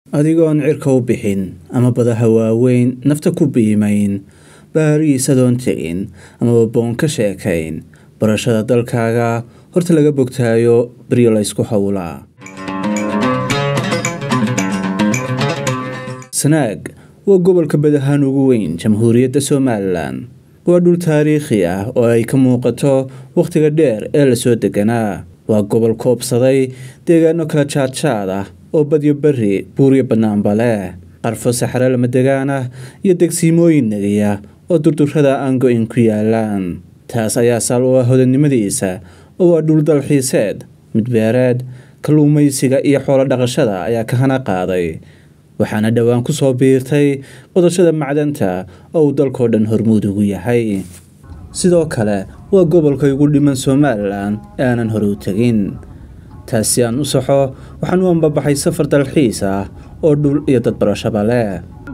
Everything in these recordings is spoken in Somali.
adigoon cirka u bixin ama badaha waaweyn nafta ku biimayn baariis adoon tegin amaba boon ka sheekayn barashada dalkaaga horta laga bogtaayo baryo laysku howlaa sanaag waa gobolka badahaan ugu weyn jamhuuriyadda somalilan waa dhul taariikhi ah oo ay ka muuqato wakhtiga dheer ee lasoo deganaa waa gobol koobsaday deegaano kala jaadjaad ah oo badyo beri buuryo bannaanba leh qarfo saxare lama degaan ah iyo degsiimooyin negiya oo durdurrada aan go-in ku yaalaan taas ayaa saal u ah hodannimadiisa oo waa dhul dalxiiseed midbeereed kalluumaysiga iyo xoolo dhaqashada ayaa ka hana qaaday waxaana dhowaan ku soo biirtay qodashada macdanta oo uu dalkoo dhan hormuud ugu yahay sidoo kale waa gobolka ugu dhiman somalilan ee aanan hore u tegin taasi aan u saxo waxaan u ambabaxay safar dalxiis ah oo dhul iyo dad barashaba leh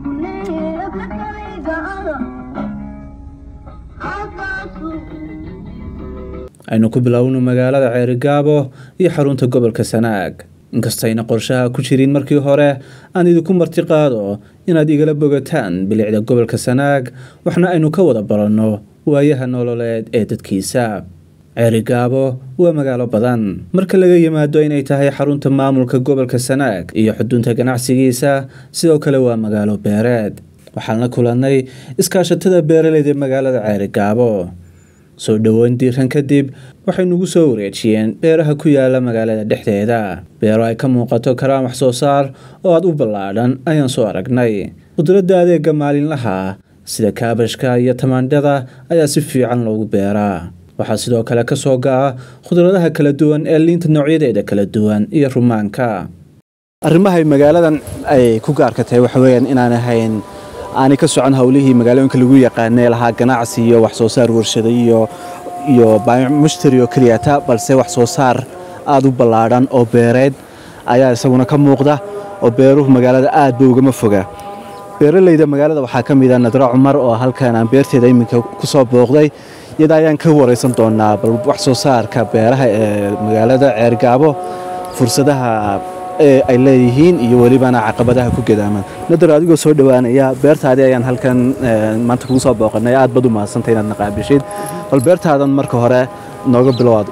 aynu ku bilowno magaalada ceerigaabo iyo xarunta gobolka sanaag inkastayna qorshaha ku jirin markii hore aan idinku martiqaado inaad igala bogataan bilicda gobolka sanaag waxna aynu ka wada baranno waayaha nololeed ee dadkiisa ceerigaabo waa magaalo badan marka laga yimaado inay tahay xarunta maamulka gobolka sanaag iyo xudunta ganacsigiisa sidoo kale waa magaalo beereed waxaan la kulannay iskaashatada beeraleyda magaalada ceerigaabo soo dhoweyn diiran kadib waxay nagu soo wareejiyeen beeraha ku yaala magaalada dhexdeeda beero ay ka muuqato karaan wax soo saar oo aad u ballaadhan ayaan soo aragnay qudradda adeega maalinlaha sida kaabashka iyo tamaandhada ayaa si fiican loogu beeraa waxaa sidoo kale ka soo ga'a khudradaha kala duwan ee liinta noocyadeeda kala duwan iyo rumaanka arrimahay magaaladan ay ku gaarka tahay waxa weyaan inaan ahayn aanay ka socon howlihii magaalooyinka lagu yaqaanee lahaa ganacsi iyo wax soo saar warshada iyo iyo mushtari oo keliyata balse wax soo saar aada u ballaadhan oo beereed ayaa isaguna ka muuqda oo beeruhu magaalada aad ba ugama foga beeraleyda magaalada waxaa ka mid a nadra cumar oo halkan aan beerteeda iminka ku soo booqday iyada ayaan ka waraysan doonaa bal wax soo saarka beeraha ee magaalada ceergaabo fursadaha ee ay leeyihiin iyo welibana caqabadaha ku gadaaman nadar adigoo soo dhowaanaya beertaadii ayaan halkan maanta kugu soo booqanay aad bad u mahadsantay inaad naqaabishid bal beertaadan marka hore nooga bilowaad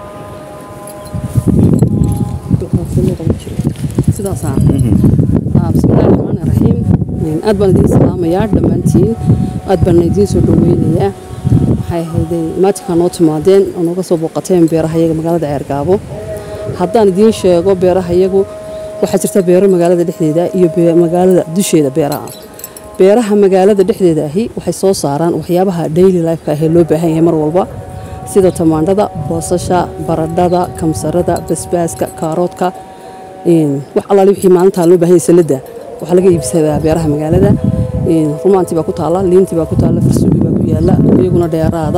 bismillahi raxmaani raxiim aad baan idiin salaamayaa dhammaantiin aad baan idiin soo dhoweynayaa waxay ahayday imaatinkaa noo timaadeen oo nooga soo booqateen beeraha iyaga magaalada ceergaabo haddaan idiin sheego beeraha iyagu waxaa jirta beero magaalada dhexdeeda iyo magaalada dusheeda beeraha beeraha magaalada dhexdeeda ahi waxay soo saaraan waxyaabaha daily lifeka ahee loo baahan yahay mar walba sida tamaandhada boosasha baradhada kamsarada basbaaska kaaroodka wax allaali wixii maalintaa loo baahan yahay salada waxaa laga iibsadaa beeraha magaalada rumaantii baa ku taalla liintii baa ku taalla farsuugi baa ku yaalla iyaguna dheeraada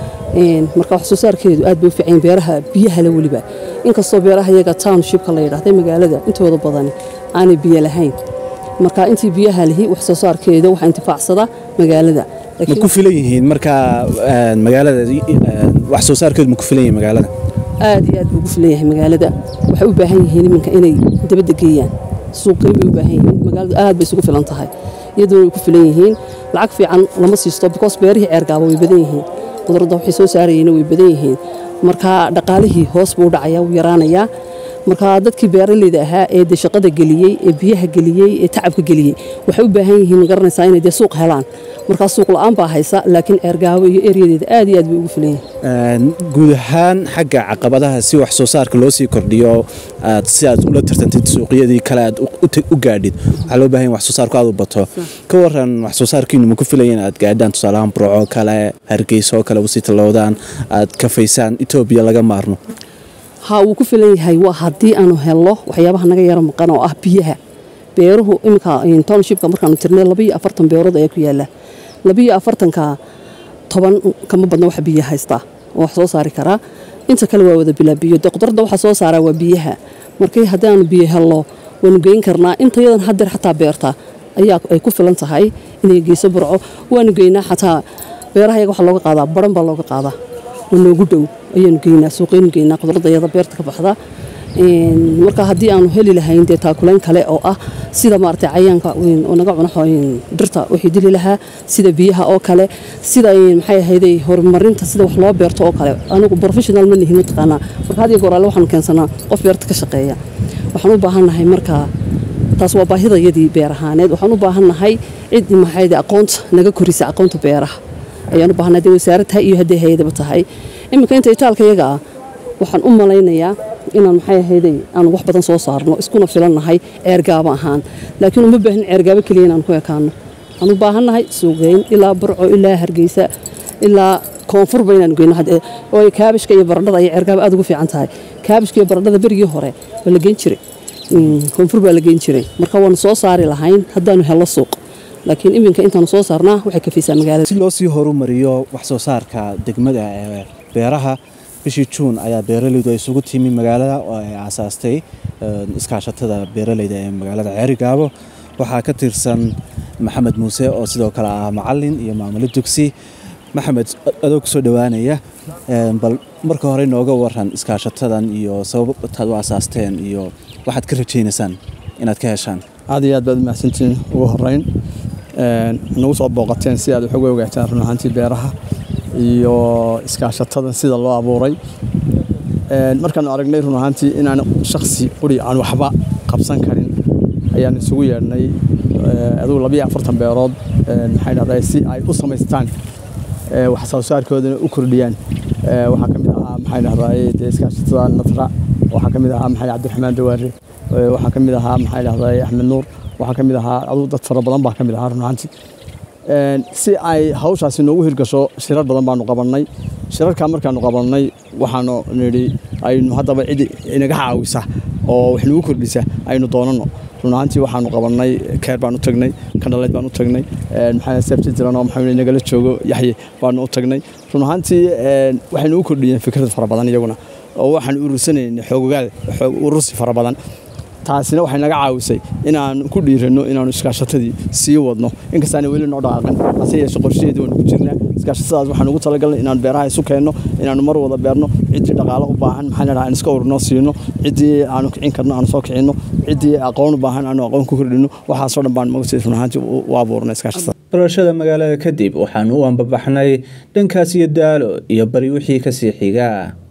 marka wax soo saarkeedu aad bay u fiican beeraha biyaha la weliba inkastoo beeraha iyaga townshipka la yidhaahday magaalada intooda badani aanay biyo lahayn marka intii biyaha lihi wax soo saarkeeda waxaa intifaacsada magaalada ma ku filan yihiin marka magaalada wax soo saarkeedu ma ku filan yihiin magaalada aad iyo aad buu ugu filan yahay magaalada waxay u baahan yihiin iminka inay dabadda geeyaan suuqgeyn bay u baahan yihiin magaaladu aad bay isugu filan tahay iyaduna way ku filan yihiin lacag fiican lama siisto because beerihii ceergaaba way badan yihiin qudradda waxay soo saarayeen way badan yihiin marka dhaqaalihii hoos buu u dhacaya wuu yaraanayaa marka dadkii beeraleyda ahaa ee de shaqada geliyey ee biyaha geliyey ee tacabka geliyey waxay u baahan yihiin garanaysaa inay dee suuq helaan markaa suuq la-aan baa haysa laakiin ceergaabo iyo eryadeeda aad iyo aad bay ugu filan yihiin guud ahaan xagga caqabadaha si wax soo saarka loo sii kordhiyo aad si aad ula tartantid suuqyadii kale aad u gaadhid waxaa loo baahan wax soo saarku aad u bato ka waran wax soo saarkiinu ma ku filaya in aad gaadhaan tusaalahaan burco kale hargeysa oo kale usii tallowdaan aad kafaysaan etoobiya laga maarno ha wuu ku filan yahay waa haddii aanu helno waxyaabaha naga yaro maqan oo ah biyaha beeruhu iminka townshipka markaanu tirnay labaiyo afartan beerood ayaa ku yaala labaiyo afartanka toban kama badna wax biyo haystaa oo wax soo saari karaa inta kale waa wada bilaa biyo de qudradda waxa soo saaraa waa biyaha markii haddii aanu biyo helno waanu geyn karnaa intayadan hadeer xataa beerta ayaa ay ku filan tahay inay geyso burco waanu geynaa xataa beeraha yaga waxa looga qaadaa baran baa looga qaadaa oo noogu dhow ayaanu geynaa suuqaynu geynaa qudradda iyada beerta ka baxda marka haddii aanu heli lahayn dee taakulayn kale oo ah sida maaragtay cayaanka oo naga cuno dhirta wixii dili lahaa sida biyaha oo kale sida maxay ahayday horumarinta sida wax loo beerto oo kale anigu professional ma nihin mataqaanaa marka had iyo goor alle waxaanu keensanaa qof beerta ka shaqeeya waxaan u baahannahay markaa taas waa baahidayadii beer ahaaneed waxaan u baahannahay cid maxayde aqoonta naga korisa aqoonta beeraha ayaan u baahannahay hadday wasaarad tahay iyo hadday hay-adaba tahay iminka inta itaalka iyaga ah waxaan u malaynayaa inaan maxay ahayday aan wax badan soo saarno iskuna filannahay ceergaabo ahaan laakiin uma baahin ceergaabo keliya inaan ku ekaano waxaan u baahannahay suuqgeyn ilaa burco ilaa hargeysa ilaa koonfurba inaan geyno waayo kaabishka iyo baradhada ayay ceergaabo aad ugu fiican tahay kaabishka iyo baradhada berigii hore waa la geyn jiray koonfur baa la geyn jiray marka waanu soo saari lahayn haddaanu hello suuq laakiin iminka intaanu soo saarnaa waxay ka fiisaa magaalada si loo sii horumariyo wax soo saarka degmada ee beeraha bishii juun ayaa beeralaydu ay isugu timi magaalada oo ay aasaastay iskaashatada beeralayda ee magaalada ceerigaabo waxaa ka tirsan maxamed muuse oo sidoo kale ah macalin iyo maamulo dugsi maxamed adoo kusoo dhowaanaya bal marka hore nooga waran iskaashatadan iyo sababtaad u aasaasteen iyo waxaad ka rajaynaysaan inaad ka heshaan aad iyo aad baad umahadsantihiin ugu horeyn nagu soo booqateen si aad wax uga ogaataan run ahaantii beeraha iyo iskaashatadan sida loo abuuray markaanu aragnay run ahaantii inaan shaksi quri aan waxba qabsan karin ayaan isugu yeedhnay adugu labiyo afartan beerood maxay dhahday si ay u samaystaan wax soo saarkoodana u kordhiyaan waxaa ka mid ahaa maxay dhahday dee iskaashatada natra waxaa ka mid ahaa maxay cabdiraxmaan dawaare waxaa ka mid ahaa maxay dhahday axmed nuur waxaa ka mid ahaa adugu dad fara badan baa ka mid ahaa run ahaantii si ay hawshaasi noogu hirgasho shirar badan baanu qabannay shirarkaa markaanu qabannay waxaanu nidhi aynu haddaba cid inaga caawisa oo wax nagu kordhisa aynu doonanno run ahaantii waxaanu qabannay keer baan u tagnay kandhaleyd baan u tagnay maxaa seebti jiran oo maxaa nagala joogo yaxye baanu u tagnay run ahaantii waxay nagu kordhiyeen fikrad fara badan iyaguna oo waxaan urursanaynay xoogogaal urursi fara badan taasina waxay naga caawisay inaan ku dhiiranno inaanu iskaashatadii sii wadno inkastaana weli noo dhaqaaqan hase yeeshe qorshaheedii waanu ku jirnaa iskaashatadaas waxaan ugu talagalnay inaan beeraha isu keenno inaanu mar wada beerno ciddii dhaqaalo u baahan maxaa ladhaha aan iska ururno siino ciddii aanu kicin karno aanu soo kicinno ciddii aqoon u baahan aanu aqoon ku kordhinno waxaasoo dhan baan magasiis run ahaantii u abuurnay iskaashatada barashada magaalada kadib waxaanu u ambabaxnay dhankaas iyo daalo iyo bari wixii kasii xiga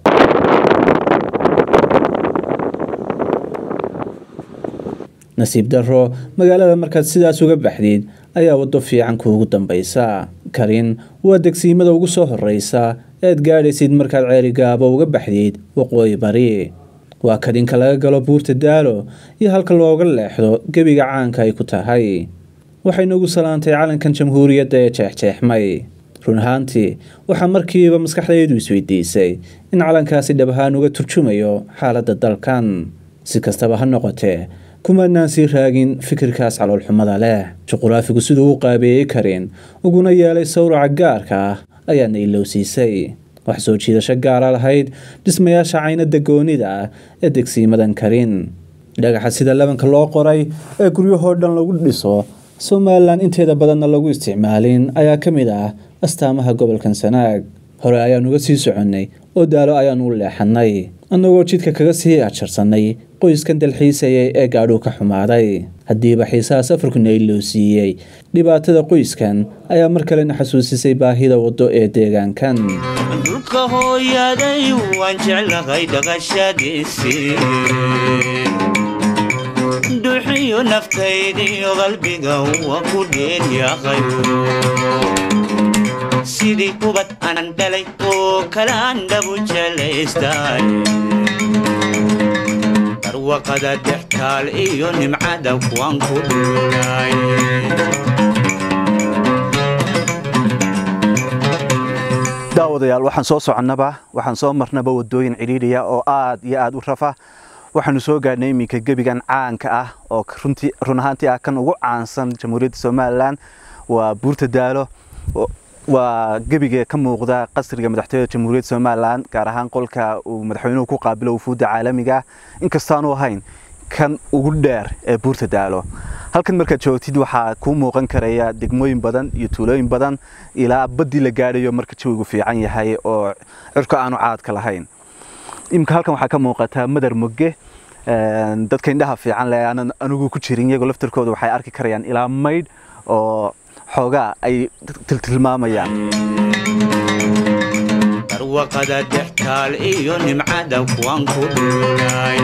nasiib darro magaalada markaad sidaas uga baxdid ayaa waddo fiican kuugu dambaysa karin waa degsiimada ugu soo horreysa ead gaadhaysid markaad ceerigaabo uga baxdid waqooyi bari waa kadinka laga galo buurta daalo iyo halka looga leexdo gebiga caanka ay ku tahay waxay nagu salaantay calankan jamhuuriyadda ee jeexjeexmay run ahaantii waxaa markiiba maskaxdaydu isweydiisay in calankaasi dhab ahaan uga turjumayo xaaladda dalkan si kastaba ha noqotee kumanaan sii raagin fikirkaas caloolxumada leh juquraafigu siduu u qaabeeyey karin uguna yeelay sawraca gaarka ah ayaana ilowsiisay wax soo jiidasho gaara lahayd dhismayaasha caynada goonida ah ee degsiimadan karin dhagaxa sida labanka loo qoray ee guryahoo dhan lagu dhiso somalilan inteeda badanna lagu isticmaalin ayaa ka mid ah astaamaha gobolkan sanaag hore ayaan uga sii soconnay oo daalo ayaan u leexannay annagoo jidka kaga sii ajarsanay qoyskan dalxiisayay ee gaadhuu ka xumaaday haddiiba xiisaha safarkuna ilowsiiyey dhibaatada qoyskan ayaa mar kalena xasuusisay baahida waddo ee deegaankan dhulka hooyaday waan jeclahay dhaqashadiisii duxiyo naftaydiyo qalbiga waa ku dheeryahay sidii kubad anan dhalay oo kale aan dhabu jelaystay barwaqada dhextaal iyo nimcada kuwaan ku dhulay daawadayaal waxaan soo soconnaba waxaan soo marnaba wadooyin cidhiidhiya oo aad iyo aad u rafa waxaanu soo gaadhnay iminka gebigan caanka ah oo run ahaantii ah kan ugu caansan jamhuuriyadda somalilan waa buurta daalo waa gebiga ka muuqda qasriga madaxtooyada jamhuuriyadda somalilan gaar ahaan qolka uu madaxweynuhu ku qaabilo wufuudda caalamiga inkastaanu ahayn kan ugu dheer ee buurta daalo halkan markaad joogtid waxaa kuu muuqan karaya degmooyin badan iyo tuulooyin badan ilaa baddii la gaadhayo marka jawigu fiican yahay oo cirko aanu caadka lahayn imika halkan waxaa ka muuqataa madar moge dadka indhaha fiican leh aanan anigu ku jirin iyagoo laftarkooda waxay arki karayaan ilaa maydh oo xoogaa ay tiltilmaamayaan barwaqada dhextaal iyo nimcada kuwan ku dhuulay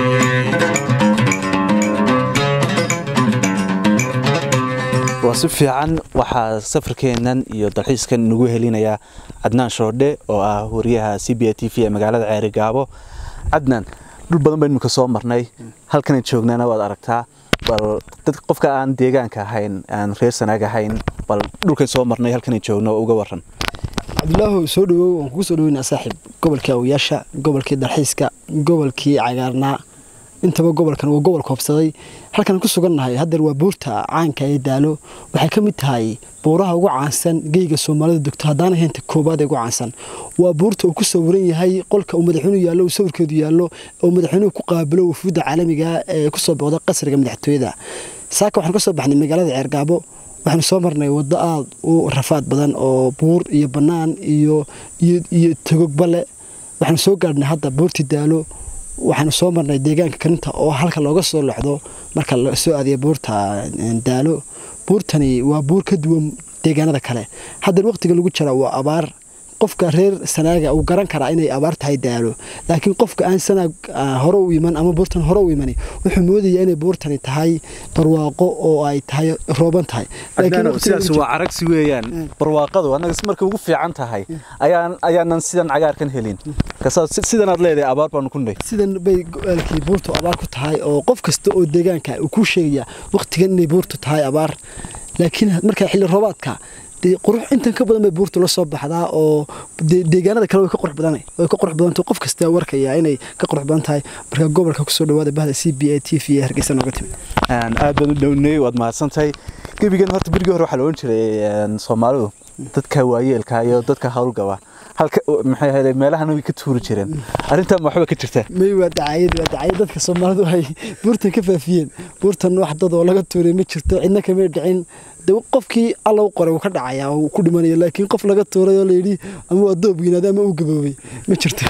waa si fiican waxaa safarkeennan iyo dalxiiskan nagu helinayaa cadnaan shoodhe oo ah wariyaha c b a t v ee magaalada ceerigaabo cadnaan dhul badan baynu imika soo marnay halkanan joognana waad aragtaa bal dad qofka aan deegaanka ahayn aan reer sanaag ahayn bal dhulkan soo marnay halkanan joogno uga waran cabdilaahu soo dhawow waan kugu soo dhaweynaa saaxiib gobolkii awiyaasha gobolkii dalxiiska gobolkii cagaarnaa intaba gobolkan waa gobol koobsaday halkan ku sugannahay haddeer waa buurta caanka ee daalo waxay ka mid tahay buuraha ugu caansan geyga soomaalida degto haddaana haynta koobaad ee ugu caansan waa buurta uu ku sawiran yahay qolka uu madaxweynuhu yaallo uu sawirkeedu yaallo oo madaxweynuhu ku qaabilo wufuudda caalamiga ee ku soo booqda qasriga madaxtooyada saaka waxaan ka soo baxnay magaalada ceergaabo waxaanu soo marnay waddo aada u rafaad badan oo buur iyo bannaan iyo iyo togogbale waxaanu soo gaadhnay hadda buurtii daalo waxaanu soo marnay deegaanka karinta oo halka looga soo locdo marka la soo aadiya buurta daalo buurtani waa buur ka duwan deegaanada kale haddeer waqtiga lagu jira waa abaar qofka reer sanaaga uu garan karaa inay abaar tahay daalo laakiin qofka aan sanaag hore u iman ama buurtan hore u imani wuxuu moodayaa inay buurtani tahay barwaaqo oo ay tahay rooban tahay sidaas waa caragsi weeyaan barwaaqadu annaga marka ugu fiican tahay ayaan ayaanan sidan cagaarkan helin sidanaad leedahay abaar baanu ku nay sidan bay go-aalkii buurtu abaar ku tahay oo qof kasta oo deegaanka uu kuu sheegaya waqtigan inay buurtu tahay abaar laakiin marka xilli roobaadka qurux intan ka badan bay buurtu la soo baxdaa oo deegaanada kale way ka qurux badan way ka qurux badantay qof kasta warkaya inay ka qurux badan tahay marka gobolka kusoo dhawaada bahda c b a t v ee hargeysa nooga timid aad baad u dhownay waad mahadsantahay gebigan horta berigii hore waxaa la odhan jiray soomaalidu dadka waayeelka iyo dadka howlgaba halka maxay ahayd meelahan way ka tuuri jireen arrintan waxba ka jirtaa may waa dacaayad waa dacaayad dadka soomaalidu ay buurtan ka faafiyeen buurtan wax dad oo laga tuuray ma jirto cidna kamay dhicin de qofkii alla u qoray wuu ka dhacayaa uu ku dhimanaya laakiin qof laga tuuray oo layidhi ama waa doob weynaada ama uu gaboobay ma jirto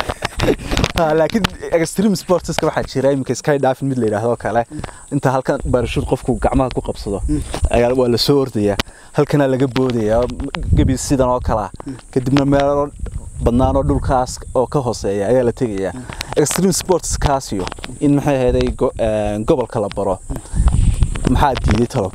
laakiin extreme sportska waxaa jira iminka sky diving mid la yidhaahdo kale inta halkan barashuud qofku gacmaha ku qabsado ayaa waa la soo ordayaa halkanaa laga boodayaa gebi sidan oo kalea kadibna meelo badnaan oo dhulkaas oo ka hooseeya ayaa la tegayaa extreme sports kaasiyo in maxay ahayd gobolka la baro maxaa diiday talo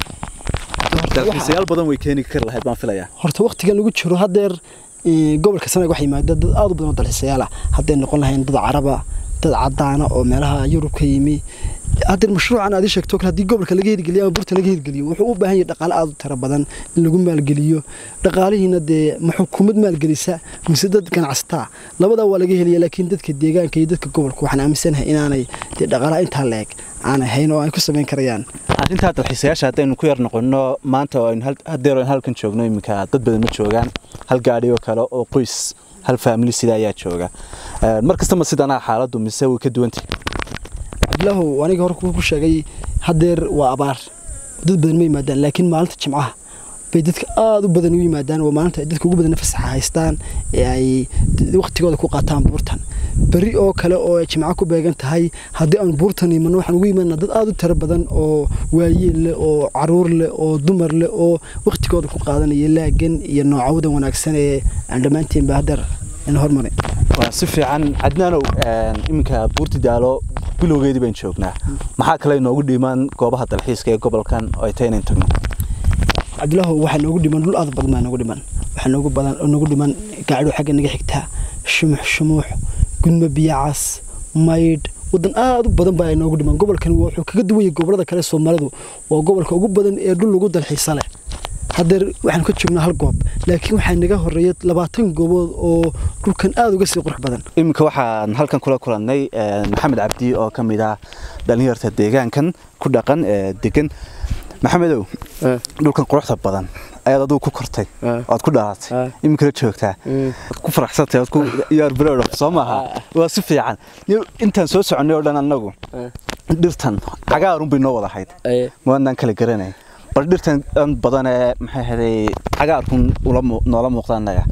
dalxiisayaal badan way keeni kari lahayd baan filayaa horta waqtigan lagu jiro haddeer gobolka sanaag waxaa yimaada dad aada u badan oo dalxiisayaal ah hadday noqon lahayn dad caraba dad cadaana oo meelaha yurub ka yimi haddeer mashruucan aad ii sheegto kale haddii gobolka laga hirgeliyo ama burta laga hirgeliyo wuxuu u baahan yahay dhaqaale aada u tiro badan in lagu maalgeliyo dhaqaalihiina dee ma xukuumad maalgelisa mise dad ganacsataa labadaa waa laga helaya laakiin dadka deegaanka iyo dadka gobolka waxaan aaminsanahay inaanay dee dhaqaalaha intaa la eg aan ahayn oo ay ku samayn karayaan arrintaa dalxiisayaasha haddaynu ku yar noqono maanta hadeer aynu halkan joogno iminka dad badan ma joogaan hal gaadhi oo kale oo qoys hal faamili sida ayaa jooga mar kastama sidanaa xaaladdu mise way ka duwantay cabdilaahu aniga hore ku sheegay haddeer waa abaar dad badan ma yimaadaan laakiin maalinta jimcaha bay dadka aada u badan u yimaadaan waa maalinta ay dadka ugu badan fasaxa haystaan ee ay waqtigooda ku qaataan buurtan beri oo kale oo ay jimco ku beegan tahay haddii aan buurtan imanno waxaan ugu imanaa dad aada u tiro badan oo waayeel leh oo caruur leh oo dumar leh oo waqtigooda ku qaadanaya laagan iyo noocawadan wanaagsan ee aan dhammaanteenba haddeer in hormarin waa si fiican cadnaanow iminka buurti daalo bilowgeedii baan joognaa maxaa kale inoogu dhimaan goobaha dalxiiska ee gobolkan oo ay tahay inayn tagno cabdilaahu waxaa noogu dhiman dhul aada badan baa noogu dhiman waxaa noogu badan noogu dhiman gaacdho xagga naga xigtaa shumux shumuux gudmo biyacas maydh wadan aada u badan baa ay noogu dhiman gobolkan wuxuu kaga duwan yahay gobolada kale soomaalidu waa gobolka ugu badan ee dhul lagu dalxiisa leh haddeer waxaan ka joognaa hal goob laakiin waxaa naga horeeya labaatan goobood oo dhulkan aada uga sii qurux badan iminka waxaan halkan kula kulannay maxamed cabdi oo ka mid ah dhallinyarta deegaankan ku dhaqan ee degan maxamedow dhulkan quruxda badan ayaad adigu ku kortay oad ku dhalatay iminkala joogtaa ku faraxsantay oad ku yaarbareedho soo maaha waa si fiican intaan soo soconnay oo dhan annagu dhirtan cagaarun bay noo wada ahayd maanaan kala garanay bal dhirtan dhan badan ee maxay ahaday cagaarkun noola muuqda annaga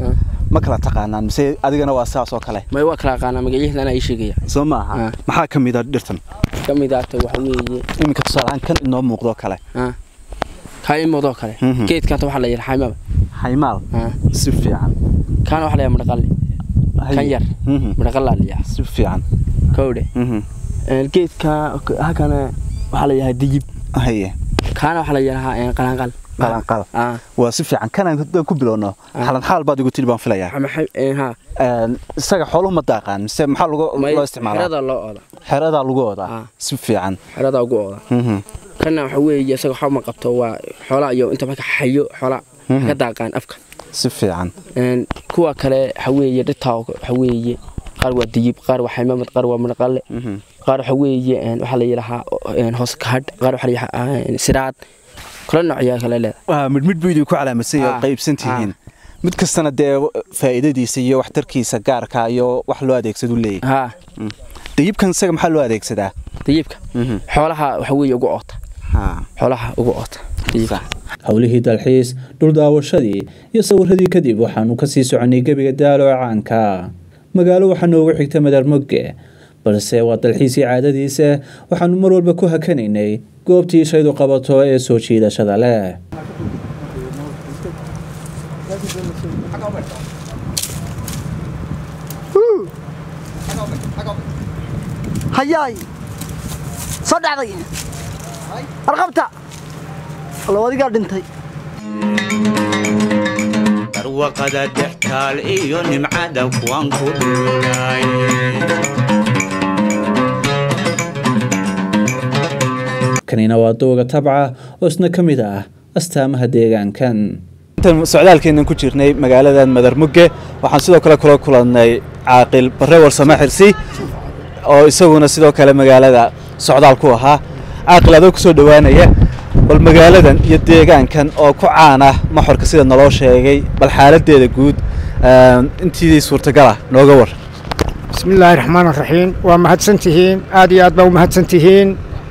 ma kala taqaanaan mise adigana waa saas oo kale may waa kala aqaanaa magacyahda anaa ii sheegaya soo maaha Ah. maxaa ka mid a dhirtan ka mid ahta waxa weeye iminka tusaalehaan kan inoo muuqdo kale ah, kaa ii muuqdoo kale Mhm. geedkaata waxaa la yidhi xaymaba xaymaal ah, si fiican kaana waxaa la yidhaha madhaqalle kan yar Mhm. madhaqallaa la yidhaha si fiican kowdhe Mhm. geedka halkana waxaa la yidhaha digib haye kaana waxaa la yidhahaa qalanqal qalanqal ah waa si fiican kanaan haddaan ku bilowno Ah. xalan xaal baad igu tiri baan filayaa ama xay- eh, ha Een, isaga xooluhu ma daaqaan mise maxaa lagu- may loo isticmaalaa xerada loo ooda xeradaa lagu wadaa Ah. si fiican xerada ugu ooda Mhm. kana waxa weeye isaga waxba ma qabto waa xoolaa iyo inta marka xayo xoolaa Mhm. ka daaqaan afka si fiican Een, kuwa kale waxa weeye dhirtaa waxa weeye qaar waa digib qaar waa xaymamad qaar waa madhaqalle Mhm. qaar waxa weeye een, waxaa la yidhahaa een, hoos kahadh qaar waxaa la yidhahaa een, siraad kala noocyaa kale leedahay waa midh midh buu idinku calaamadsan yahay oo Ah. qaybsan tihiin mid kastana dee faa'iidadiisa iyo waxtarkiisa gaarka iyo wax loo adeegsadu leeyahay haa dayibkan isaga maxaa loo adeegsadaa digibka xoolaha waxa weeye ugu oota xoolaha ugu oota digibka howlihii dalxiis dhul daawashadii iyo sawiradii kadib waxaanu kasii soconnay gebiga daalo ee caanka magaalo waxaa noogu xigta madar mogge balse waa dalxiisii caadadiisa waxaanu mar walba ku hakanaynay goobtii shaydu qabato ee soo jiidashada leh hayaay soo dhacday arqabta allo adigaa dhintay barwaqada dhextaal iyo nimcada kuwan ku dhulay kanina waa dooga tabca oo isna ka mid ah astaamaha deegaankan intaan socdaalkeennan ku jirnay magaaladan madar mugge waxaan sidoo kale kula kulannay caaqil barre warsame xirsi oo isaguna sidoo kale magaalada socdaal ku ahaa caaqil adoo ku soo dhowaanaya bal magaaladan iyo deegaankan oo ku caan ah maxorka sida naloo sheegay bal xaaladdeeda guud intii suurtagala nooga war بسم الله الرحمن الرحيم ومهدسنتهين آدي آد بو مهدسنتهين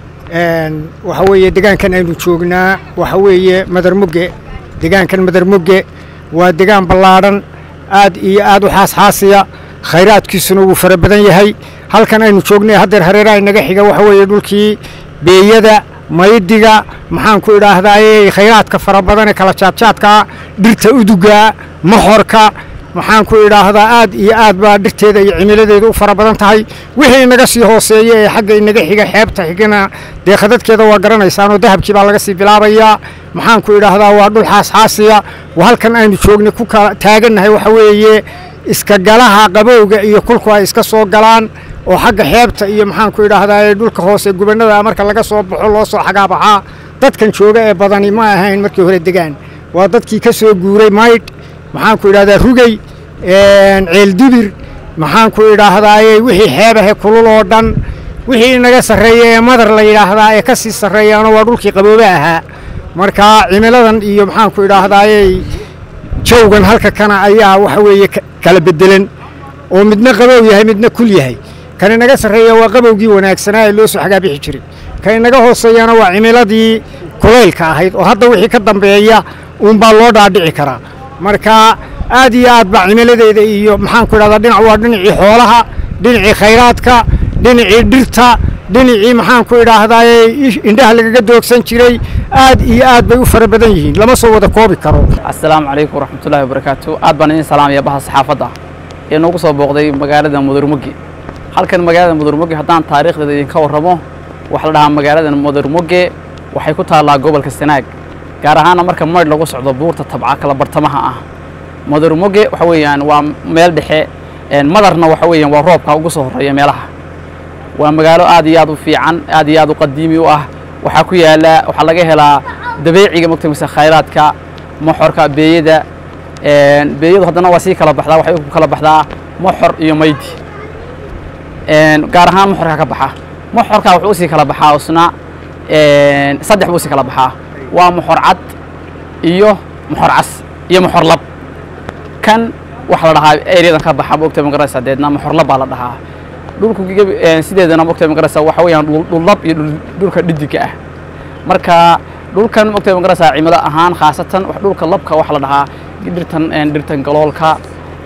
وحوية دقان كان أينو جوغنا وحوية مدر مجة دقان كان مدر مجة ودقان بلارن آد إي آد وحاس حاسية خيرات كيسنو وفربدن يهي هل كان أينو جوغنا هدر هريراي نجحيga وحوية دولكي بيدا maydiga maxaan ku idhaahdaa khayraadka fara badan ee kala jaadjaadka dhirta uduga maxorka maxaan ku idhaahdaa aad iyo aad baa dhirteeda iyo cimiladeeda u fara badan tahay wixii inaga sii hooseeya ee xagga inaga xiga xeebta xigana dee khadadkeeda waa garanaysaan oo dahabkii baa laga sii bilaabayaa maxaan ku idhaahdaa waa dhul xaasxaasiya waa halkan aynu joognay ku kala taagannahay waxa weeye iska galaha qabowga iyo kulku ay iska soo galaan oo xagga xeebta iyo maxaan ku idhaahdaa dhulka hoose gubannada marka laga soo baxo loo soo xagaabaxaa dadkan jooga ee badani ma ahayn markii hore degaan waa dadkii ka soo guuray maydh maxaan ku idhahdaa rugey ceeldibir maxaan ku idhaahdaa wixii xeebahe kulul oo dhan wixii inaga sarreeya ee madar la yidhaahdaa ee ka sii sarreeyaana waa dhulkii qaboobe ahaa marka cimiladan iyo maxaan ku idhaahdaa jawgan halka kana ayaa waxa weeye kala bedelan oo midna qabow yahay midna kul yahay kan inaga sarreeya waa qabowgii wanaagsanaa ee loo soo xagaabixi jiray kan inaga hooseeyana waa cimiladii kulaylka ahayd oo hadda wixii ka dambeeya uunbaa loo dhaadhici karaa marka aad iyo aad baa cimiladeeda iyo maxaan ku idhahdaa dhinac waa dhinacii xoolaha dhinacii khayraadka dhinacii dhirta dhinacii maxaan ku idhaahdaa indhaha lagaga doogsan jiray aad iyo aad bay u fara badan yihiin lama soo wada koobi karo assalaamu calaykum waraxmatullaahi wabarakaatu aad baan idin salaamaya baha saxaafadda ee noogu soo booqday magaalada mudurmugi halkan magaalada mudurmugi haddaan taariikhdeeda idinka warramo waxaa la dhahaa magaalada mudurmuge waxay ku taallaa gobolka sanaag gaar ahaana marka maydh lagu socdo buurta tabca kala bartamaha ah mudurmuge waxa weeyaan waa meel dhexe madarna waxa weeyaan waa roobka ugu soo horreeya meelaha waa magaalo aad iyo aad u fiican aad iyo aad u qadiimi u ah waxaa ku yaala waxaa laga helaa dabeeciga mogta mise khayraadka moxorka beeyada beeyadu haddana waa sii kala baxdaa waxay ku kala baxdaa moxor iyo maydi gaar ahaan moxorka ka baxa moxorka wuxuu usii kala baxaa isna saddex buu usii kala baxaa waa moxor cad iyo moxor cas iyo moxor lab kan waxaa la dhahaa eryadan ka baxa mogta magaraysa deedna moxor lab baa la dhahaa dhulku sideedana mogta magaraysa waxa weeyaan dhullab iyo dhulka dhidiga ah marka dhulkan mogta magaraysa cimilo ahaan khaasatan dhulka labka waxaa la dhahaa dhirtan dhirtan galoolka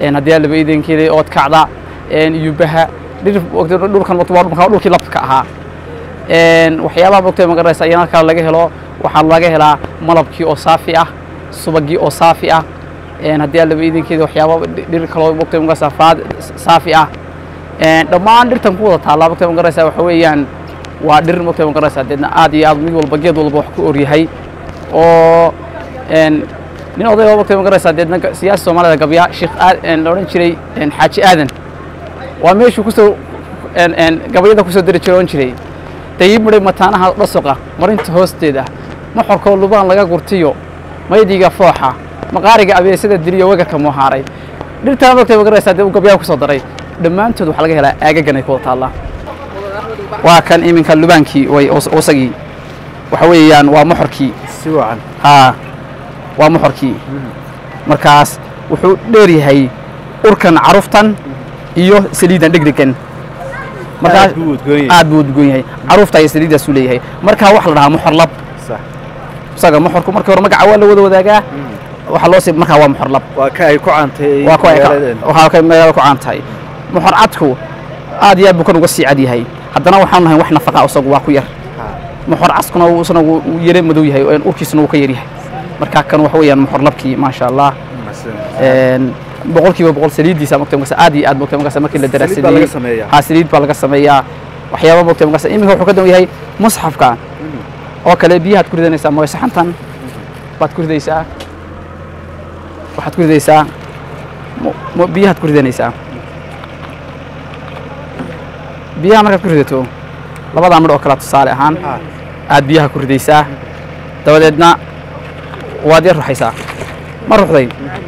haddii laba iidankeeda ood kacda yubaha dhir dhulkan waa dhulkii labka ahaa waxyaabaha mogtay magaraysa ayana kale laga helo waxaa laga helaa malabkii oo saafi ah subagii oo saafi ah haddii laba iidankeeda waxyaaba dhir kaloo mogtay magaraysa faad saafi ah dhammaan dhirtan ku wada taallaa mogtay magaraysa waxa weeyaan waa dhir mogtay magaraysa deedna aad iyo aad mid walba geed walba wax ku oryahay oo nin oday oo mogtay magaraysa deedna siyaasi soomaalida gabya sheekh la odhan jiray xaaji aadan waa meeshuu kusoo gabayada kusoo dari jiray ohan jiray dayib midhay mataanaha dhasoqa marinta hoosteeda maxorkoo lubaan laga gurtiyo maydiga fooxa maqaariga abeesada diliyo wegarka moohaaray dhirtaan mogtay magaraysa dee uu gabyaha kusoo daray dhammaantood waxaa laga helaa aagagan ay ku wada taallaa waa kan iminka lubaankii way wasagii waxa weeyaan waa moxorkii si wacan haa waa moxorkii markaas wuxuu dheer yahay urkan caruftan iyo saliidan dhegdegan markaas Aad buu udgoon yahay. aad buu udgoon yahay carufta iyo saliidaasuu leeyahay markaa waxaa la dhahaa moxor lab sax isaga moxorku markii hore magaca waa la wada wadaagaa waxaa loo sii markaa waa moxor lab waa ka ay ku caantay waa kuwa ay ka- magaaladeen. waxaa ka magaalada ku caan tahay moxor cadku aad iyo aad buu kan uga sii cad yahay haddana waxaan nahay wax nafaqa isagu waa ku yar moxor caskuna wuu isna wuu wuu yare madow yahay oo urkiisuna wuu ka yar yahay marka kan waxa weeyaan moxor labkii maasha allah een boqolkiiba boqol saliidiisa mogtay markaas aad iyo aad mogtay markaas markii la Saliid baa daraasadeeyey laga sameeyaa. haa saliid baa laga sameeyaa waxyaaba mogtay markaas iminka wuxuu ka dan yahay musxafka oo kale biyahaad ku ridanaysaa mooy saxantan baad ku ridaysaa waxaad ku ridaysaa mo- mo- biyahaad ku ridanaysaa biyaha markaad ku ridato labadaa midh oo kale tusaale ahaan aad biyaha ku ridaysaa dabadeedna waad yar ruxaysaa ma ruxday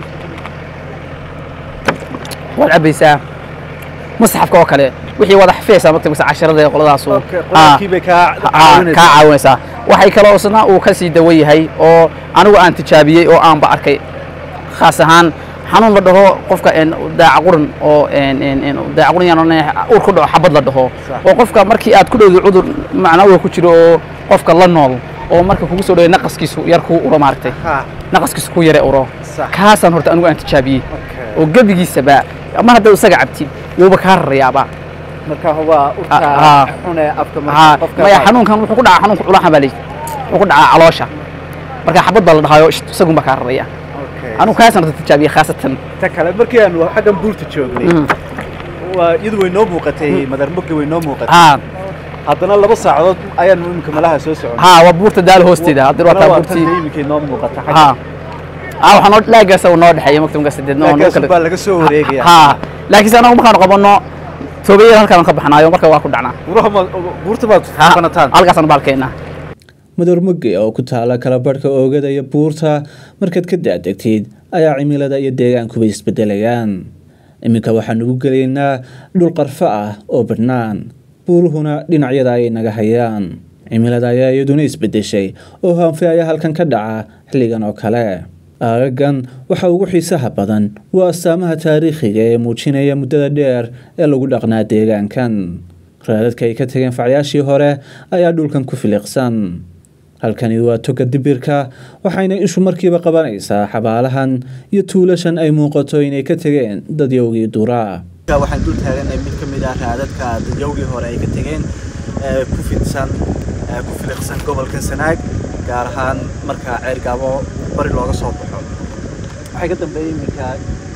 waad cabbaysaa musxafka oo kale wixii wada xafiyaysaa marka mase casharada ee qoladaasu qolaalkii bay kaa kaa caawinaysaa. caawinaysaa waxay kaloo isna uu ka sii dawan yahay oo anigu aan tijaabiyey oo aanba arkay khaas ahaan xanuun la dhaho qofka een daaca quran oo een een een daaca quran yaan oranaya ur ku dhaco xabad la dhaho oo qofka markii aad ku dhowdo cudur macnawiga ku jiro oo qofka la nool oo marka kugu soo dhaway naqaskiisu yar kuu uro maaragtay Ha, naqaskiisu ku yare uro Sax. kaasaan horta anigu aan tijaabiyey okay. oo gebigiisaba mar haddaad isaga cabtid wuuba kaa rarayaaba marka waa urta Ah, ah. xune afka haa marka qofka maya baa- xanuunkan wuxuu ku dhacaa xanuunka culaha baa leeyahay wuxuu ku dhacaa caloosha marka xabad baa la dhahayo shht, isagun baa kaa raraya Okay. anigu kaasaan horta tijaabiyey khaasatan ta kale markii aan xaggan buurta joognay Mm. waa iyadu way noo muuqatay madar mugga way noo muuqatay haa haddana laba saacadood ayaan imika malaha soo socon haa waa buurta daalo hoosteeda haddii waa taa buurtii imika noo muuqata haa haa waxaa noo laagaasa uu noo dhexeeya magta markaas sideedna oo noo laakiin kala baa laga soo wareegaya haa laakiinse anagu markaanu qabanno toobayada halkaan ka baxnaayo marka waa ku dhacnaa buraha ma buurta baad Haa, qanataan halkaasaan baalkeennaa madormuge oo ku taala kala barhka oogada iyo buurta markaad ka daadegtid ayaa cimilada iyo deegaankuba isbedelayaan iminka waxaanu u gelaynaa dhul qarfo ah oo badhnaan buuruhuna dhinacyada ayay naga hayaan cimilada ayaa iyaduna isbedeshay oo haanfe ayaa halkan ka dhaca xilligan oo kale aagagan waxa ugu xiisaha badan waa astaamaha taariikhiga ee muujinaya muddada dheer ee lagu dhaqnaa deegaankan raadadka ay ka tageen facyaashii hore ayaa dhulkan ku filiqsan halkani waa toga dibirka waxayna ishu markiiba qabanaysaa xabaalahan iyo tuulashan ay muuqato inay ka tegeen dadyowgii duraa waxaan dul taaganahay mid ka mid ah raadadka dadyowgii hore ay ka tegeen ee ku fidsan ee ku filiqsan gobolka sanaag gaar ahaan marka ceergaabo bari looga soo baxo waxay ka dambeeyey iminka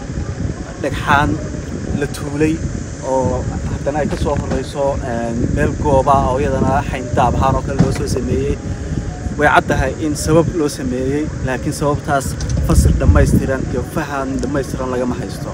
dhagxaan la tuulay oo haddana ay ka soo horeyso een, meel gooba ah oo iyadana xayndaab ahaan oo kale loo soo sameeyey way caddahay in sabab loo sameeyey laakiin sababtaas fasir dhammaystiran iyo fahan dhammaystiran lagama haysto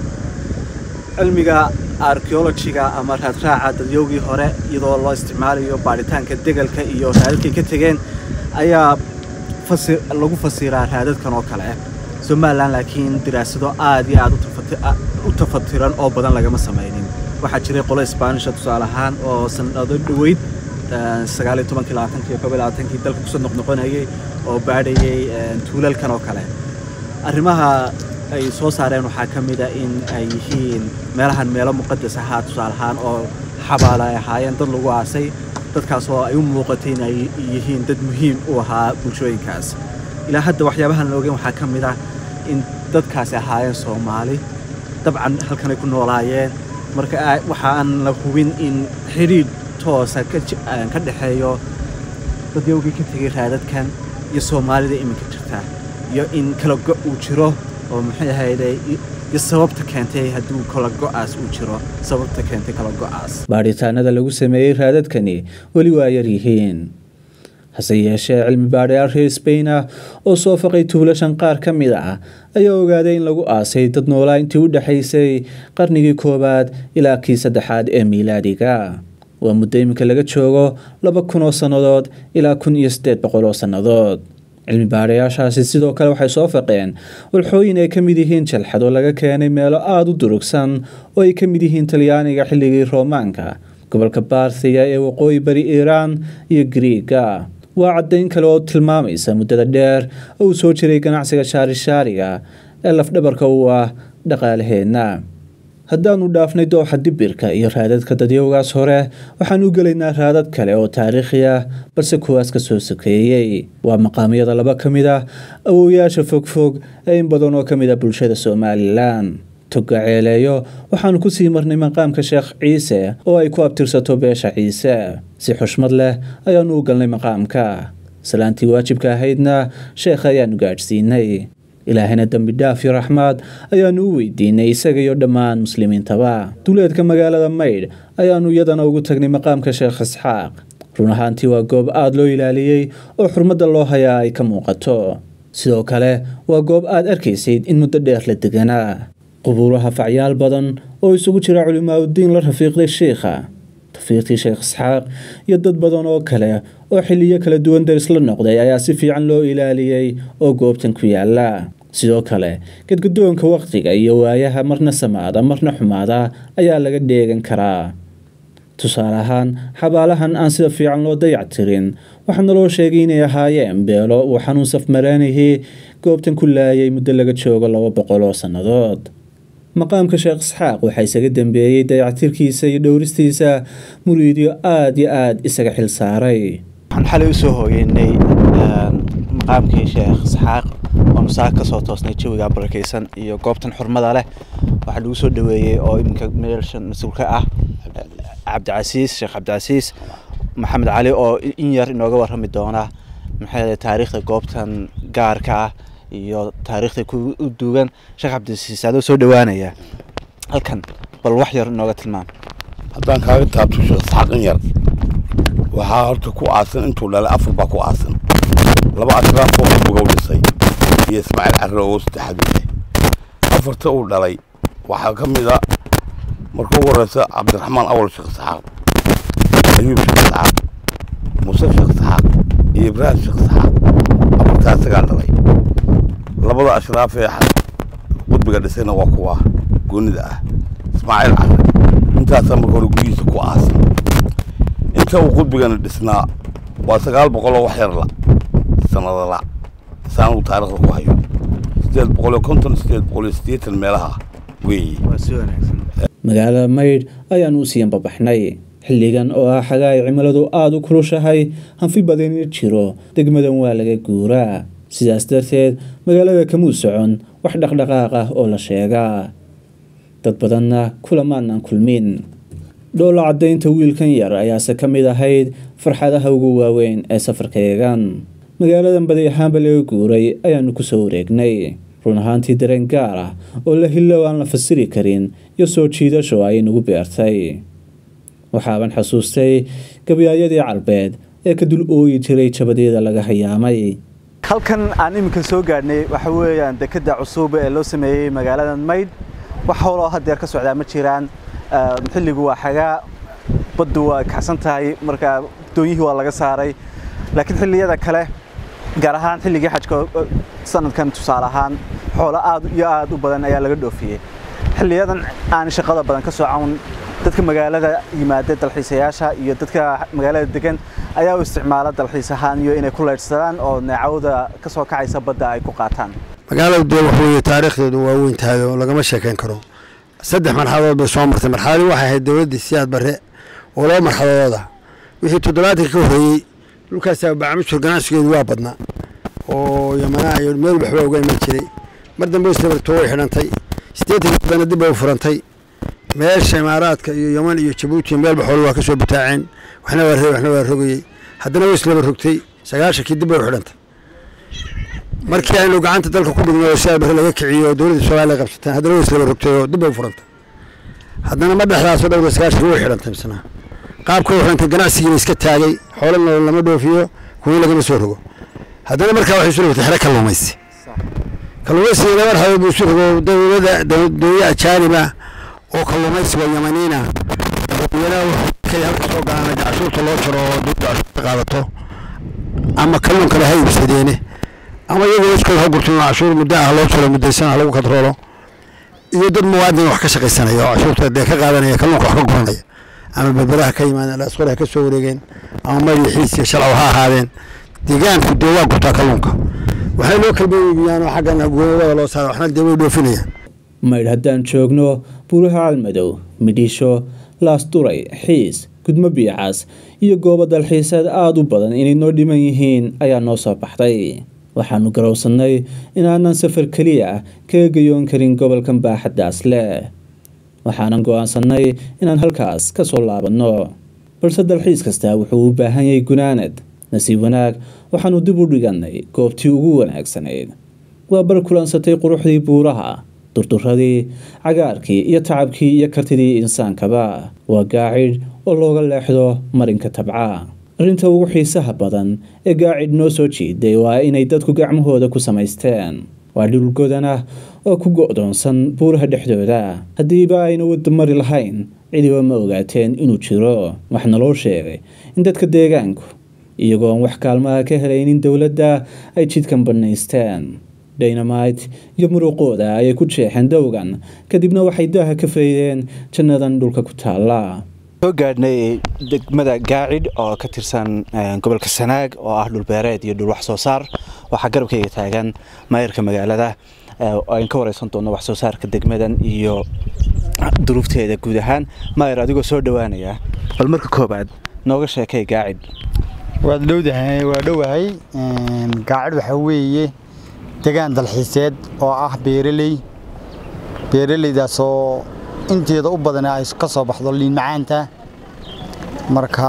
cilmiga archaeologiga ama raadraaca dadyowgii hore iyadoo loo isticmaalayo baaritaanka degalka iyo raadadkay ka tegeen ayaa fasir lagu fasiraa raadadkan oo kale somalilan laakiin diraasado aad iyo aad u tafati- a- u tafatiran oo badan lagama samaynin waxaa jiray qolo isbaanisha tusaale ahaan oo sanado dhoweyd sagaal iyo tobankii labaatankii iyo koob iyo labaatankii dalka kusoo noqnoqonayay oo baadhayay een, tuulalkan oo kale arrimaha ay soo saareen waxaa ka mid a in ay yihiin meelahan meelo muqadas ahaa tusaale ahaan oo xabaala ay ahaayeen dad lagu aasay dadkaas oo ay u muuqatay in ay yihiin dad muhiim u ahaa bulshooyinkaas ilaa hadda waxyaabahan la ogeyn waxaa ka mid ah in dadkaasi ahaayeen soomaali dabcan halkanay ku noolaayeen marka waxa aan la hubin in xidhiidh toosa ka dhexeeyo dadyowgii ka tegay raadadkan iyo soomaalida iminka jirta iyo in kala go' uu jiro oo maxay ahayday iyo sababta keentay hadduu kala go'aas uu jiro sababta keentay kala go'aas baadhitaanada lagu sameeyey raadadkani weli waa yar yihiin hase yeeshee cilmi baadhayaal reer sbain ah oo soo faqay tuulashan qaar ka mid ah ayaa ogaaday in lagu aasay dad noolaa intii u dhexaysay qarnigii koowaad ilaa kii saddexaad ee miilaadiga waa muddo iminka laga joogo laba kun oo sannadood ilaa kun iyo siddeed boqol oo sannadood cilmi baadhayaashaasi sidoo kale waxay soo faqeen walxooyin ay ka mid yihiin jalxado laga keenay meelo aada u durugsan oo ay ka mid yihiin talyaaniga xilligii roomaanka gobolka baarthiga ee waqooyi bari iiraan iyo griiga waa caddayn kale oo tilmaamaysa muddada dheer oo uu soo jiray ganacsiga shaarishaariga ee lafdhabarka u ah dhaqaalaheenna haddaanu dhaafnay dooxa dibirka iyo raadadka dadyowgaas hore waxaan u gelaynaa raadad kale oo taariikhi ah balse kuwaas ka soo sokeeyey waa maqaamyada laba ka mid ah awowyaasha fogfog ee in badan oo ka mid ah bulshada somalilan toga ceeleeyo waxaanu ku sii marnay maqaamka sheekh ciise oo ay ku abtirsato beesha ciise si xushmad leh ayaanu u galnay maqaamka salaantii waajibka ahaydna sheekha ayaanu gaadhsiinay ilaahayna dembi dhaaf iyo raxmaad ayaanu u weydiinay isaga iyo dhammaan muslimiintaba duleedka magaalada maydh ayaanu iyadana ugu tagnay maqaamka sheekh isxaaq run ahaantii waa goob aada loo ilaaliyey oo xurmadda loo hayaa ay ka muuqato sidoo kale waa goob aad arkaysayd in muddo dheer la deganaa qubuuraha facyaal badan oo isugu jira culimaauddiin la rafiiqday sheikha tafiiqtii sheekh isxaaq iyo dad badan oo kale oo xiliyo kala duwan daris la noqday ayaa si fiican loo ilaaliyey oo goobtan ku yaala sidoo kale gadgadoonka wakhtiga iyo waayaha marna samaada marna xumaada ayaa laga dheegan karaa tusaale ahaan xabaalahan aan sida fiican loo dayactirin waxaa naloo sheegay inay ahaayeen beelo uu xanuun safmaraanihii goobtan ku laayay muddo laga joogo laba boqol oo sannadood maqaamka sheekh isxaaq waxaa isaga dambeeyey dayactirkiisa iyo dhowristiisa muriidyo aada iyo aada isaga xil saaray waxaan xalay usoo hooyeynay maqaamkii sheekh isxaaq oonu saaka kasoo toosnay jawiga barakeysan iyo goobtan xurmada leh waxaa lagu soo dhaweeyey oo iminka meelshan mas-uulka ah cabdicasiis sheekh cabdicasiis maxamed cali oo in yar inooga warrami doona maxay taariikhda goobtan gaarka ah iyo taariikhda ku u duugan sheekh cabdicasiis adoo soo dhawaanaya halkan bal wax yar inooga tilmaam haddaan kaaga taabto sheekh isxaaq in yar waxaa horta ku aasan intuu dhalay afar baa ku aasan laba ashraaf oo bugow dhisay iyo ismaaciil carre oo saddexaad u leh afarta uu dhalay waxaa ka mid a marka ugu horeysa cabdiraxmaan awal sheekh isxaaq ayuub sheekh isxaaq muuse sheekh isxaaq iyo ibraahim sheekh isxaaq afartaa isagaa dhalay labada ashraaf ee qudbiga dhisayna waa kuwa goonida ah ismaaciil carre intaasaa marka hore guryihiisa ku aasan inta uu qudbigana dhisnaa waa sagaal boqol oo wax yar la sanada la saan uu taariikhda ku hayo sideed boqol iyo konton sideed boqol iyo siddeetan meelaha weeye magaalada maydh ayaanu u siiyan babaxnay xilligan oo ah xagaa ay cimiladu aada u kulushahay hanfi badani jiro degmadan waa laga guuraa sidaas darteed magaalada kamuu socon wax dhaqdhaqaaq ah oo la sheegaa dad badanna kulamaanan kulmin dhoola caddaynta wiilkan yar ayaase ka mid ahayd farxadaha ugu waaweyn ee safarkaeegan magaaladan badi ahaanba laga guuray ayaanu kusoo wareegnay run ahaantii dareen gaar ah oo la hillow aan la fasiri karin iyo soo jiidasho ay nagu beertay waxaaban xasuustay gabyaayadii carbeed ee ka dul ooyi jiray jabadyada laga hayaamay halkan aan iminka soo gaadhnay waxa weeyaan dekeda cusub ee loo sameeyey magaaladan maydh wax howloo hadeer ka socdaa ma jiraan xilligu waa xagaa baddu waa kacsan tahay marka doonyihii waa laga saaray laakiin xilliyada kale gaar ahaan xilligii xajka sanadkan tusaale ahaan xoolo aad iyo aad u badan ayaa laga dhoofiyey xilliyadan aan shaqada badan ka socon dadka magaalada yimaada dalxiisayaasha iyo dadka magaalada degan ayaa u isticmaala dalxiis ahaan iyo inay ku leydhsadaan oo neecawda ka soo kacaysa badda ay ku qaataan magaalada dee wax weeye taariikhdeedu waa weyn tahay oo lagama sheekayn karo saddex marxaladood bay soo martay marxaladii waxay ahayd dowladdii siyaad barre oo laba marxaladooda wixii toddobaatanka ka horreeyey dhulkaasa bacamishur ganacsigeedu waa badnaa oo yamanaa iyo meel waxba uga iman jiray mar dambe islabartoo way xidhantay siddeetanka dambena dib bay u furantay meesha imaaraadka iyo yeman iyo jabuuti meelba xoolo waa ka soo butaaceen waxna waa rogay waxna waa rogayey haddana way islaba rogtay sagaashankii dib bay u xidhantay markii aynu gacanta dalka ku dhigno oo sidaa bari laga kiciyo oo dowladda soomaaliya qabsateen haddana way islaba rogtay oo dib bay u furantay haddana ma dhexdaasoo dhowda sagaashankii way xidhantay misna qaabka u xidhantay ganacsigiina iska taagay xoolo nolol lama dhoofiyo kuwo lagama soo rogo haddana markaa waxay isu rogtay xero kalluumaysi kalluumaysiga laba dhexdood buu isu rogo dowlada dowlada ajaaniba oo kalluumaysiga yamaniina dadweynaha kay halka soo galaan cashuurta loo jaro oo dowladda cashuurta qaadato ama kalluun kale ha iibsadeene ama iyagoo iskood ha gurtin oo cashuur muddo ah loo jaro muddaysan ah lagu kadroolo iyo dad muwaadin wax ka shaqaysanaya oo cashuurta dee ka qaadanaya kalluunka wax ka guranaya ama berberaha ka yimaadeen asqore ha ka soo wareegeen ama madaxiis iyo shalcaw ha ahaadeen deegaanku dee waa gurtaa kalluunka waxay loo kalba iibiyaan oo xaggan goonadada loo saara waxna dee way dhoofinayaan maydh haddaan joogno buuraha calmadow midhiisho laasduray xiis gudmo biicas iyo goobo dalxiiseed aada u badan inay noo dhiman yihiin ayaa noo soo baxday waxaanu garowsannay inaanan safar keliya ah kaga gayoon karin gobolkan baaxaddaas leh waxaanan go'aansannay inaan halkaas ka soo laabanno balse dalxiis kastaa wuxuu u baahan yahay gunaanad nasiib wanaag waxaanu dib u dhigannay goobtii ugu wanaagsanayd waa bar kulansatay quruxdii buuraha durduradii cagaarkii iyo tacabkii iyo kartidii insaankaba waa gaacidh oo looga leexdo marinka tabca arrinta ugu xiisaha badan ee gaacidh noo soo jiiday waa inay dadku gacmahooda ku samaysteen waa dhul godan ah oo ku go'doonsan buuraha dhexdooda haddiiba ayna wada mari lahayn cidiba ma ogaateen inuu jiro waxna loo sheegay in dadka deegaanku iyagoon wax kaalmaha ka helaynin dowladda ay jidkan bannaysteen dynamite iyo muruqooda ayay ku jeexeen dowgan kadibna waxay daaha ka faydeen jannadan dhulka ku taalla soo gaadhnay degmada gaacidh oo ka tirsan gobolka sanaag oo ah dhulbeereed iyo dhul wax soo saar waxaa garabkayga taagan maayarka magaalada aan ka wareysan doono wax soo saarka degmadan iyo duruufteeda guud ahaan maayar adigoo soo dhowaanaya bal marka koobaad nooga sheekay gaacidh waad dhowdahay waa dhowahay gaacid waxaa weeye degaan dalxiiseed oo ah beeraley beeraleydaasoo inteeda u badan ay ka soo baxdo liin macaanta marka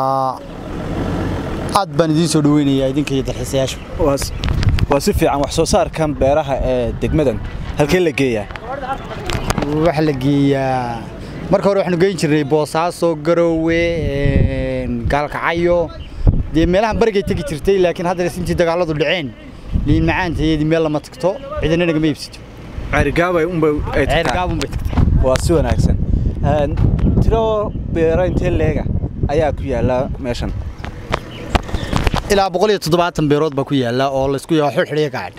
aad baan idiin soo dhaweynayaa idinka iyo dalxiisayaasha waa si fiican wax soo saarkan beeraha ee degmadan halkee la geeyaa waxa la geeyaa marka hore waxaanu geyn jirnay boosaaso garowe gaalkacyo dee meelahan barigay tegi jirtay laakiin hadda intii dagaaladu dhaceen liin macaanta iyadii meel lama tagto cidina nagama iibsato ceerigaabay unbay ceerigaabunbay tagtaa waa si wanaagsan tiro beero intee leega ayaa ku yaala meeshan ilaa boqol iyo toddobaatan beerood baa ku yaala oo laysku yaho xulxidhiya gacadh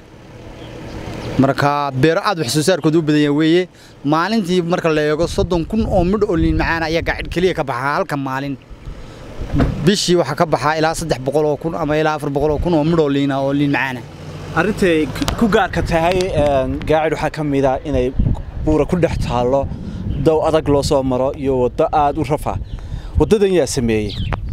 marka beero aad wax soo saarkooda u badan yahay weeye maalintii marka la eego soddon kun oo midh oo liin macaana ayaa gacadh keliya ka baxaa halka maalin bishii waxaa ka baxaa ilaa saddex boqol oo kun ama ilaa afar boqol oo kun oo midh oo liina oo liin macaana arrintay ku gaarka tahay gaacid waxaa ka mid ah inay buura ku dhex taallo dow adag loo soo maro iyo waddo aad u rafa waddadan yaa sameeyey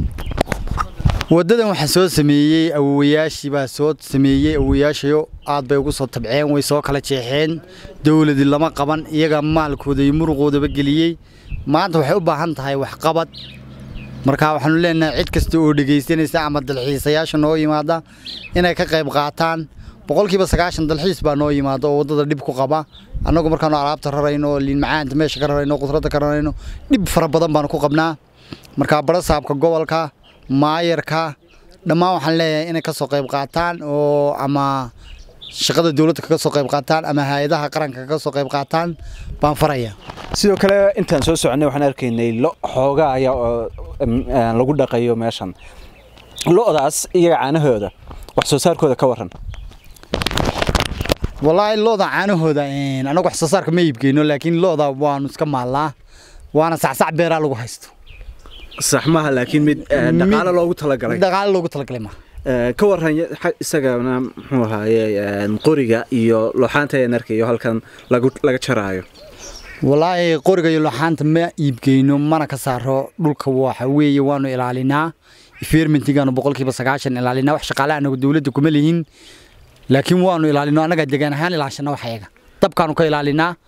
waddadan waxaa soo sameeyey awowayaashii baa soo sameeyey awowayaashayo aad bay ugu soo tabceen way soo kala jeexeen dowladii lama qaban iyaga maalkooda iyo muruqoodaba geliyey maanta waxay u baahan tahay waxqabad marka waxaanu leenahay cid kasta oo dhegaysanaysa ama dalxiisayaasha noo yimaada inay ka qayb qaataan boqolkiiba sagaashan dalxiis baa noo yimaada oo waddada dhib ku qaba annagu markaanu alaabta rarayno oo liin macaanta meesha ka rarayno khudradda ka rarayno dhib fara badan baanu ku qabnaa marka barasaabka gobolka maayarka dhammaan waxaan leeyahay inay ka soo qayb qaataan oo ama shaqada dowladda kaga soo qayb qaataan ama hay-adaha qaranka kaga soo qayb qaataan baan faraya sidoo kale intaan soo soconay waxaan arkaynay lo xoogaa ayaa oo lagu dhaqayo meeshan lo'daas iyaga caanahooda wax soo saarkooda ka waran wallaahi looda caanahooda anagu wax soo saarka ma iibgeyno laakiin looda waanu iska maallaa waana sacsac beeraa lagu haysto sax maaha laakiin mid dhaqaale loogu talagalay dhaqaale loogu talagalay ma ka waran isagana muxuu ahaaye qoriga iyo looxaanta ayaan arkayo halkan laga jaraayo wallaahi qoriga iyo looxaanta ma iibgeyno mana ka saaro dhulka waxa weeye waanu ilaalinaa environmentigaanu boqolkiiba sagaashan ilaalinaa wax shaqaale anagu dowladda kuma lihin laakiin waanu ilaalino annaga degaan ahaan ilaashana wax ayaga dabkaanu ka ilaalinaa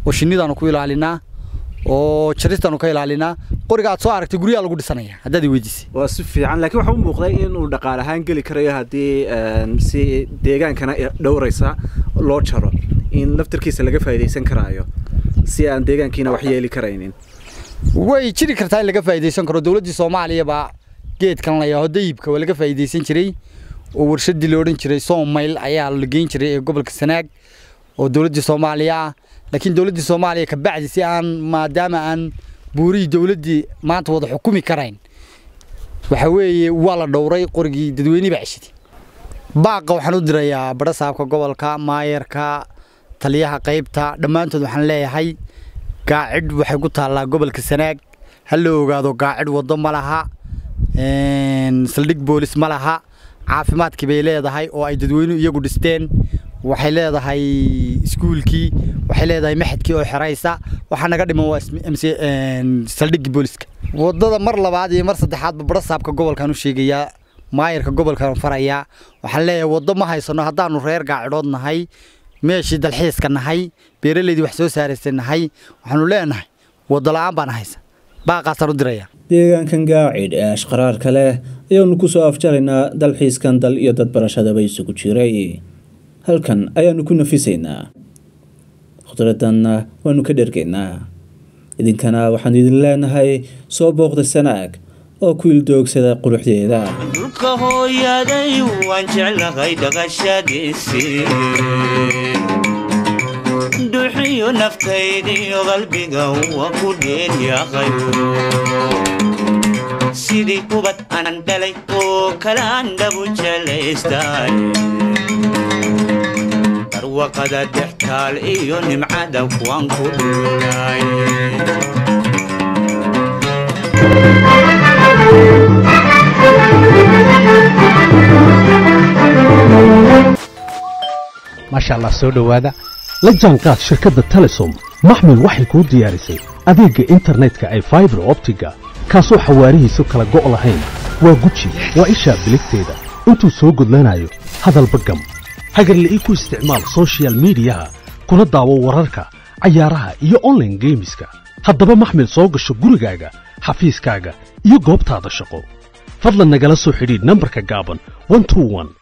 oo shinnidaanu ku ilaalinaa oo jaristaanu ka ilaalinaa qoriga aad soo aragtay guryaha lagu dhisanaya haddaad i weydiisay waa si fiican laakiin waxaa u muuqday inuu dhaqaale ahaan geli karayo haddii si deegaankana dhowraysa loo jaro in laftarkiisa laga faa'iidaysan karaayo si aan deegaankiina wax yeeli karaynin way jiri kartaa in laga faa'iidaysan karo dowladdii soomaaliya baa geedkan la yaaho dayibka waa laga faa'iidaysan jiray oo warshadii la odhan jiray soomayl ayaa la geyn jiray ee gobolka sanaag oo dowladdii soomaaliya ah laakiin dowladdii soomaaliya ka bacdi si aan maadaama aan buurihii dowladdii maanta wada xukumi karayn waxa weeye waa la dhowray qorigii dadweyne baa ceshaday baaqa waxaan u dirayaa badha saabka gobolka maayarka taliyaha qaybta dhammaantood waxaan leeyahay gaacidh waxay ku taallaa gobolka sanaag ha la ogaado gaacidh waddo ma laha saldhig boolis ma laha caafimaadkii bay leedahay oo ay dadweynuhu iyagu dhisteen waxay leedahay iskuulkii waxay leedahay maxadkii oo xeraysa waxaa naga dhiman waa saldhiggii booliska waddada mar labaad iyo mar saddexaadba badha saabka gobolkan u sheegayaa maayarka gobolkan farayaa waxaan leeyahay waddo ma haysano haddaanu reer gaacidhood nahay meeshii dalxiiska nahay beeraleydii wax soo saaraysay nahay waxaanu leenahay waddo la'aan baan haysa baaqaasaan u diraya deegaankan gaacidh ee ashqaraarka leh ayaanu ku soo afjaraynaa dalxiiskan dal iyo dad barashadaba isugu jiray halkan ayaanu ku nafisaynaa khudradanna waanu ka dhergaynaa idinkana waxaan idin leenahay soo booqda sanaag oo ku ildoogsada quruxdeeda dhulka hooyaday waan jeclahay dhaqashadiisii duxiyo naftaydiyo qalbiga waa ku dheelyahay sidii ubad anan dhalay oo kalaan dhabu jelaystay barwaqada dhextaal iyo nimcada kuwaan ku dhulay maasha allah soo dhowaada la jaanqaad shirkadda telesom maxmil waxay kuu diyaarisay adeegga internetka ay faibar optiga kaasoo xawaarihiisu kala go' lahayn waa guji waa ishaa biligteeda intuu soo gudlanayo hadalba gam hagarla'ii ku isticmaal sochial midiyaha kuna daawo wararka cayaaraha iyo onlaine geemiska haddaba maxmil soo gasho gurigaaga xafiiskaaga iyo goobtaada shaqo fadlan nagala soo xidhiidh nambarka gaaban